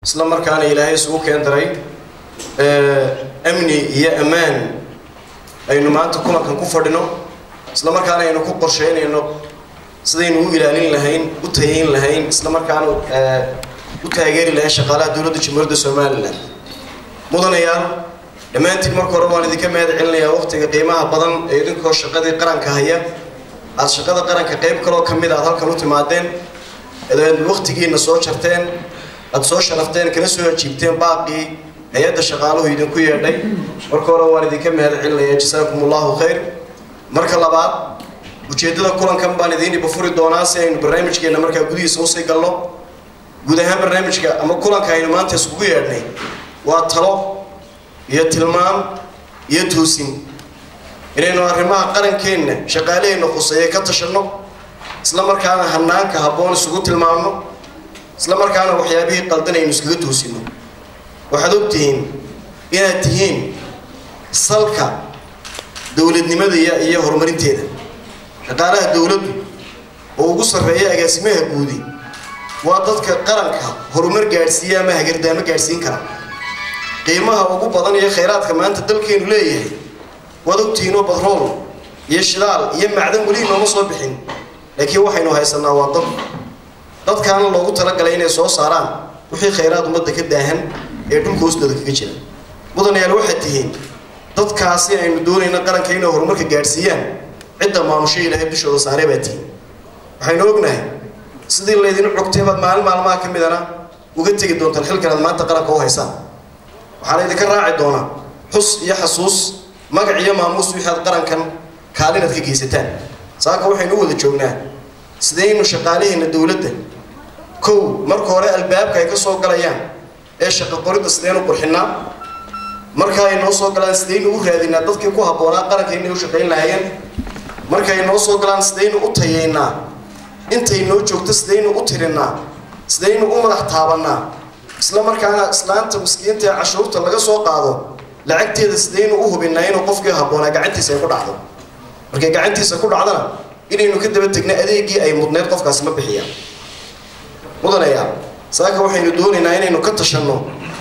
isla markaana ilaahay isugu keen daray amni iyo ammaan aynu maanta kulankan ku fadhino isla markaana aynu ku qorsheynayno sidaynu u ilaalin lahayn u tayayn lahayn isla markaana u taageeri lahayn shaqaalaha dowladda jamhuuriyadda somalilan mudanayaal dhammaantiin marka hore waan idinka mahad celinayaa waqtiga qiimaha badan ee idinkoo shaqadii qaranka haya aada shaqada qaranka qayb kaloo ka mid aad halkan u timaadeen eed waqtigiina soo jarteen aada soo sharafteen kana soo ajiibteen baaqii hay-adda shaqaaluhu idinku yeedhay marka hore waan idinka mahad celinayaa jasaakum allahu khayr marka labaad ujeeddada kulankan baan idiin ibafuri doonaa si aynu barnaamijkeena markaa gudihiisa usii galno guud ahaan barnaamijka ama kulanka aynu maanta iskugu yeedhnay waa talo iyo tilmaam iyo toosin inaynu arrimaha qarankeenna shaqaalaheenna khuseeye ka tashanno isla markaana hanaanka habboon isugu tilmaamno isla markaana waxyaabihii qaldan aynu iskaga toosinno waxaad ogtihiin inaad tihiin salka dowladnimada iyo horumarinteeda shaqaalaha dowladdu oo ugu sarreeya agaasimaha guudi waa dadka qaranka horumar gaadhsiiya ama hagardaamo gaadhsiin kara qiimaha ugu badan iyo khayraadka maanta dalkeenu leeyahay waad ogtihiinoo batrool iyo shidaal iyo macdan weli nooma soo bixin laakiin waxaynu haysanaa waa dad dadkaana loogu talagalay inay soo saaraan wixii khayraad ummadda ka daahan ee dhulka hoostooda kaga jira mudanayaal waxaad tihiin dadkaasi aynu doonayna qaranka inay horumarka gaadhsiiyaan cidda maamusho ilaahay dushooda saaree baa tihiin waxaynu ognahay sidii laydin cogtay baad maalin maalmaha ka midana uga tegi doontaan xilkan aad maanta qaranka u haysaan waxaa laydinka raaci doonaa xus iyo xasuus magac iyo maamuus wixii aad qarankan kaalinaad ka geysataan saaka waxaynu u wada joognaa sidaynu shaqaalaheena dowladda kow marka hore albaabka ay ka soo galayaan ee shaqo qoridda sidaynu qurxinaa marka ay noo soo galaan sidaynu u raadinaa dadkii ku habboonaa qaranka inay u shaqayn lahaayeen marka ay noo soo galaan sidaynu u tayaynaa intay noo joogto sidaynu u tirinaa sidaynu u madax taabannaa isla markaana islaanta miskiinta ee cashuurta laga soo qaado lacagteeda sidaynu u hubinaa inuu qofkii habboonaa gacantiisa ay ku dhacdo markay gacantiisa ku dhacdana inaynu ka daba tegna adeegii ay mudneyd qofkaasi ma bixiyaan mudanayaa saaka waxaynu doonaynaa inaynu ka tashanno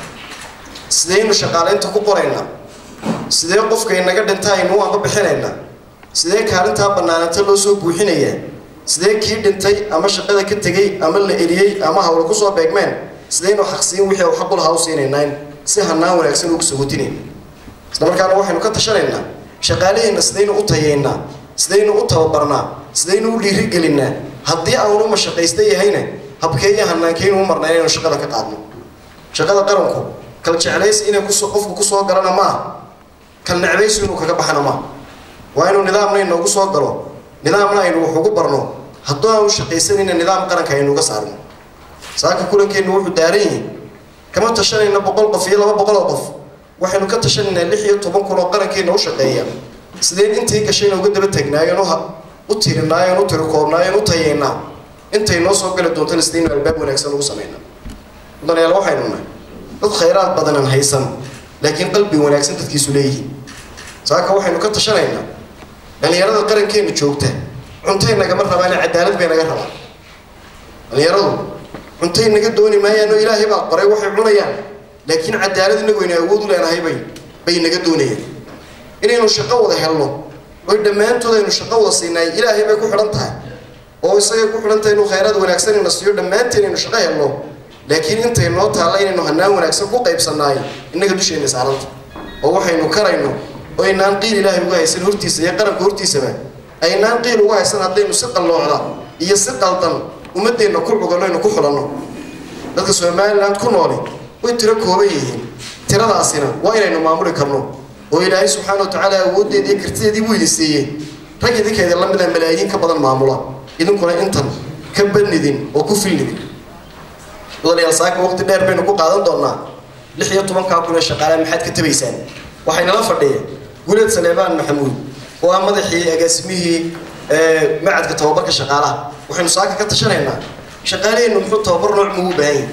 sidaynu shaqaalaynta ku qoraynaa sidee qofka inaga dhinta aynu u amba bixinaynaa sidee kaalintaa bannaananta loo soo buuxinayaa sidee kii dhintay ama shaqada ka tegey ama la eliyey ama hawla kusoo beegmeen sidaynu xaqsiin wixii u xaqul haw siinaynaa si hanaan wanaagsan ugu sagotinayna isla markaana waxaynu ka tashanaynaa shaqaalaheenna sidaynu u tayaynaa sidaynu u tababarnaa sidaynu u dhiirigelinaa haddii aanu mashaqaysta yahayna habkeeyo hanaankeynu u marnaa inaynu shaqada ka qaadno shaqada qaranku kal jeclaysi inay qofku kusoo galana maaha kal necbaysi inuu kaga baxana maaha waa inuu nidaamna inoogu soo galo nidaamna aynu wax ugu barno hadduu aanu shaqaysanayna nidaam qaranka aynu uga saarno saaka kulankeennu wuxuu daaran yihi kama tashanayna boqol qof iyo laba boqol oo qof waxaynu ka tashanaynaa lix iyo toban kun oo qarankeenna u shaqeeya sideen intii gashayna uga daba tagnaayoon u tirinaayoon u tirikoobnaayoon u tayaynaa intay noo soo gali doontana sidaynu albaab wanaagsan ugu samaynaa mudanayaal waxaynu nahay dad khayraad badanan haysan laakiin qalbi wanaagsan dadkiisu leeyihiin saaka waxaynu ka tashanaynaa dhalinyarada qarankeenna joogta cuntay nagama rabaan cadaalad bay naga rabaan dhalinyaradu cuntay naga dooni maayaan oo ilaahay baa qoray waxay cunayaan laakiin cadaalad inagu aynu awood u leenahay bay bay naga doonayaan inaynu shaqo wada helno oy dhammaantood aynu shaqo wada siinaay ilaahay bay ku xidhan tahay oo isagay ku xidhan tahay inuu khayraad wanaagsan ina siiyo dhammaanteen aynu shaqo helno laakiin intay noo taalla inaynu hanaan wanaagsan ku qaybsannaay innaga dusheenna saaranta oo waxaynu karayno oo aynaan qiil ilaahay uga haysan hortiisa iyo qaranka hortiisaba aynaan qiil uga haysan haddaynu si qalloocda iyo si qaldan ummadeenna ku cuganno aynu ku xulanno dadka somaliland ku nooli way tiro kooban yihiin tiradaasina waa inaynu maamuli karno oo ilaahay subxaana wa tacaala awooddeedii iyo kartideedii buu idin siiyey rag idinkeeda la mida malaayiin ka badan maamula idinkuna intan ka badnidin oo ku filnidin mudanayaal saaka waqti dheer baynu ku qaadan doonaa lix iyo tobankaa kun ee shaqaalaha maxaad ka tabaysaan waxaynala fadhiya guleed saleebaan maxamuud oo ah madaxii agaasimihii macadka tababarka shaqaalaha waxaynu saaka ka tashanaynaa shaqaalaheennu muxuu tababar nooc mugu baahan yahay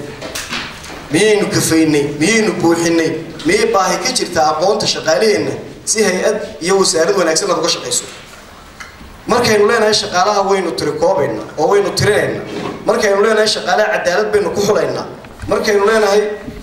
miyaynu kafaynay miyaynu buuxinay miyay baahi ka jirtaa aqoonta shaqaalaheenna si hay-ad iyo wasaarad wanaagsan aad uga shaqayso markaynu leenahay shaqaalaha waynu tirikoobaynaa oo waynu tirinayna markaynu leenahay shaqaalaha cadaalad baynu ku xulaynaa markaynu leenahay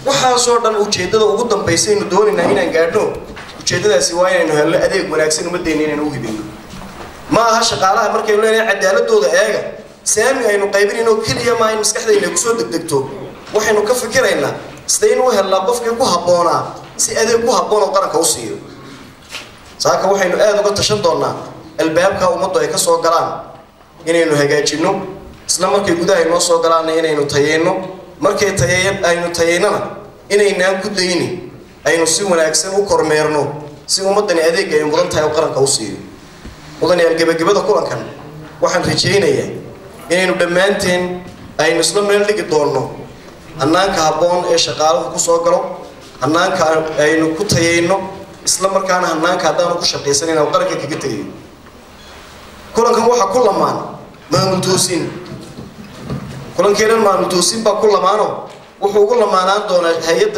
waxaasoo dhan ujeeddada ugu dambaysa aynu doonaynaa inaan gaadhno ujeeddadaasi waa inaynu helno adeeg wanaagsan ummaddeena inaynu u hibeyno ma aha shaqaalaha markaynu leenahay cadaaladooda eega saami aynu qaybinayno keliya maa in maskaxdayna kusoo degdegto waxaynu ka fikiraynaa sidaynu u helnaa qofkii ku habboonaa si adeeg ku habboon oo qaranka u siiyo saaka waxaynu aada uga tashan doonaa albaabka ummaddu ay ka soo galaan inaynu hagaajinno isla markay gudaha ay noo soo galaanna inaynu tayeyno markay tayeyn aynu tayeynana inaynaan ku dayni aynu si wanaagsan u kormeerno si ummaddani adeegga ay mudan tahay oo qaranka u siiyo mudanayaal gebagabada kulankan waxaan rajaynayaa inaynu dhammaanteen aynu isla meel dhigi doonno hannaanka habboon ee shaqaaluhu ku soo galo hannaanka aynu ku tayeyno isla markaana hannaanka haddaanu ku shaqaysanan aan qaranka kaga tegayo kulankan waxaa ku lamaan maamul toosin kulankeenan maamul toosin baa ku lamaano wuxuu ugu lamaanaan doonaa hay-adda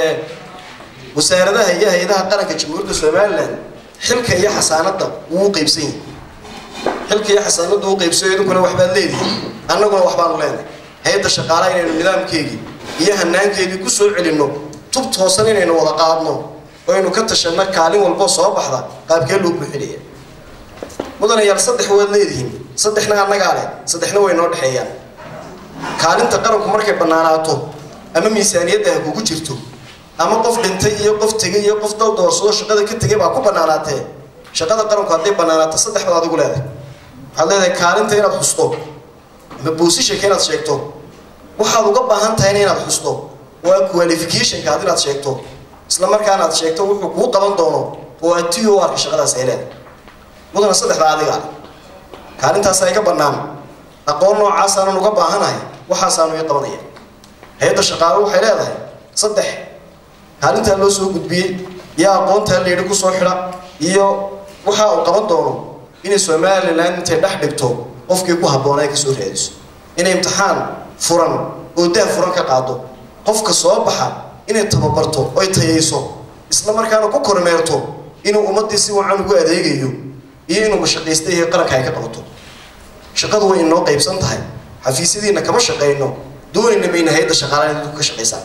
wasaaradaha iyo hay-adaha qaranka jamhuuriyadda somalilan xilka iyo xasaanadda wuu u qeybsan yahay xilka iyo xasaanadda uu qeybsayo idinkuna waxbaad leedihi annaguna waxbaanu leenahay hay-adda shaqaalaha inaynu nidaamkeegii iyo hanaankeedii ku soo celinno tub toosan inaynu wada qaadno oo aynu ka tashanno kaalin walboo soo baxda qaabkee loo buuxinaya mudanayaal saddex waad leedihiin saddexna annagaa leh saddexna way noo dhexeeyaan kaalinta qaranku markay bannaanaato ama miisaaniyadda ha kugu jirto ama qof dhintay iyo qof tegay iyo qof dal doorsado shaqada ka tegay baa ku bannaanaatee shaqada qaranku hadday bannaanaato saddex baad adigu leedahay waxaad leedahay kaalinta inaad xusto ama boosishanka inaad sheegto waxaad uga baahan tahayna inaad xusto waa qualificationka ad inaad sheegto isla markaana aad sheegto wuxuu kuu qaban doono oo aad ti u arka shaqadaas ay leedahay mudana saddexda adiga kaalintaas ay ka bannaan aqoon noocaasaanan uga baahanahay waxaasaanu ii qabanaya hay-adda shaqaalo waxay leedahay saddex kaalintaa loo soo gudbiyey iyo aqoontaa layidhi kusoo xidha iyo waxa uu qaban doono inay somalilan intay dhex dhigto qofkii ku habboona ay kasoo raadiso inay imtixaan furan oo daa furan ka qaado qofka soo baxa inay tababarto oy tayayso isla markaana ku kormeerto inuu ummaddii si wacan ugu adeegayo iyo inuu mashaqaysta iyo qaranka ay ka qabato shaqadu way inoo qaybsan tahay xafiisyadiina kama shaqayno doonayna mayna hay-adda shaqaalaha inay dadku ka shaqaysaan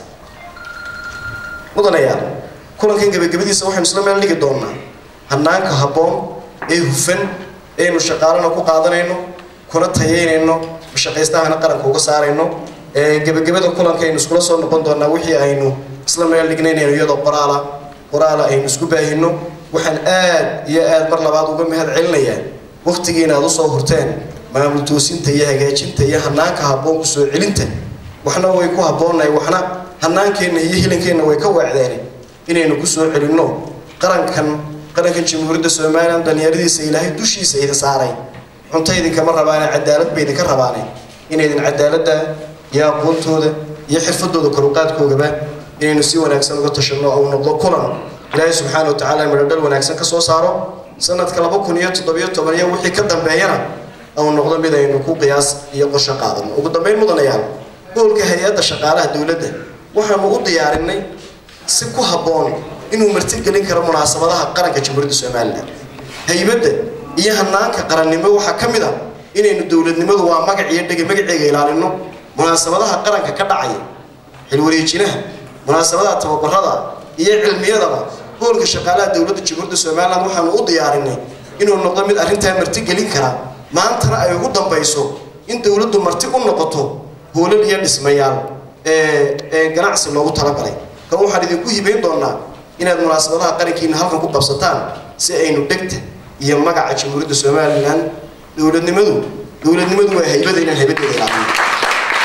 mudanayaal kulankan gebagabadiisa waxaynu isla meel dhigi doonaa hannaanka habboon ee hufan eaynu shaqaalana ku qaadanayno kuna tayeynayno mashaqaystahana qaranka uga saarayno gebagabada kulanka aynu iskula soo noqon doonaa wixii aynu isla meel dhignaynayno iyadoo qoraala qoraala aynu isku baahino waxaan aad iyo aad mar labaad uga mahad celinayaa waktigiina aad usoo hurteen maamul toosinta iyo hagaajinta iyo hanaanka habboon kusoo celinta waxna way ku habboonnahay waxna hanaankeenna iyo hilankeenna way ka waacdeen inaynu kusoo celinno qarankan qarankan jamhuuriyadda somalilan dhalinyaradiisa ilaahay dushiisa idin saaray cunto idinkama rabaane cadaalad bay idinka rabaane inaydin cadaaladda iyo aqoontooda iyo xirfadooda koruqaadkoogaba inaynu si wanaagsan uga tashanno ou noqdo kulan ilaahay subxaana wa tacaala midhodhal wanaagsan ka soo saaro sanadka laba kun iyo toddobiyo toban iyo wixii ka dambeeyana ou noqdo mid aynu ku qiyaas iyo qorsho qaadano ugu dambeyn mudanayaal goolka hay-adda shaqaalaha dowladda waxaanu u diyaarinay si ku habboon inuu martigelin karo munaasabadaha qaranka jamhuuriyadda somalilan haybadda iyo hanaanka qarannimo waxaa ka mid a inaynu dowladnimadu waa magac iyo dhege magaceega ilaalino munaasabadaha qaranka ka dhacaya xilwareejinaha munaasabadaha tababarada iyo cilmiyadaba goolka shaqaalaha dowladda jamhuuriyadda somalilan waxaanu u diyaarinay inuu noqdo mid arrintaa martigelin kara maantana ay ugu dambayso in dowladdu marti u noqoto hoolal iyo dhismayaal ee ganacsi loogu talagalay kan waxaan idinku hibayn doonaa inaad munaasabadaha qarankiina halkan ku qabsataan si aynu dhegta iyo magaca jamhuuriyadda somalilan dowladnimadu dowladnimadu waa haybada inaan haybadeeda ilaaqino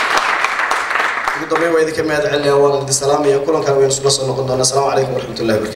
ugu dambeyn waa idinka mahad celinaya waan idin salaamaya kulankan waynu isula soo noqon doonaa asalaamu calaykum waraxmatullahi wabarakatu